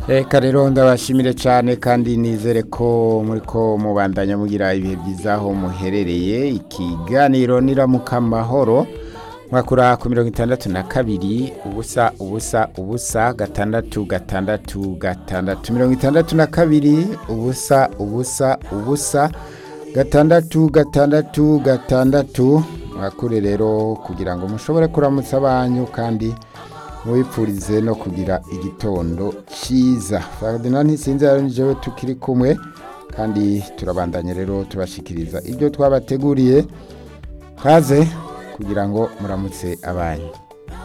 reka rero ndabashimire cyane kandi nizere ko muri ko mubandanya mugira ibihe byiza aho muherereye ikiganiro niramuka amahoro mwakura ku mirongo itandatu na kabiri ubusa ubusa ubusa gatandatu gatandatu gatandatu mirongo itandatu na kabiri ubusa ubusa ubusa gatandatu gatandatu gatandatu mwakure rero kugira ngo mushobore kuramutsa abanyu kandi mubipfurize no kugira igitondo cyiza ferdinand ntisinze rero nijewe tukiri kumwe kandi turabandanya rero tubashikiriza ibyo twabateguriye kaze kugira ngo muramutse abanyu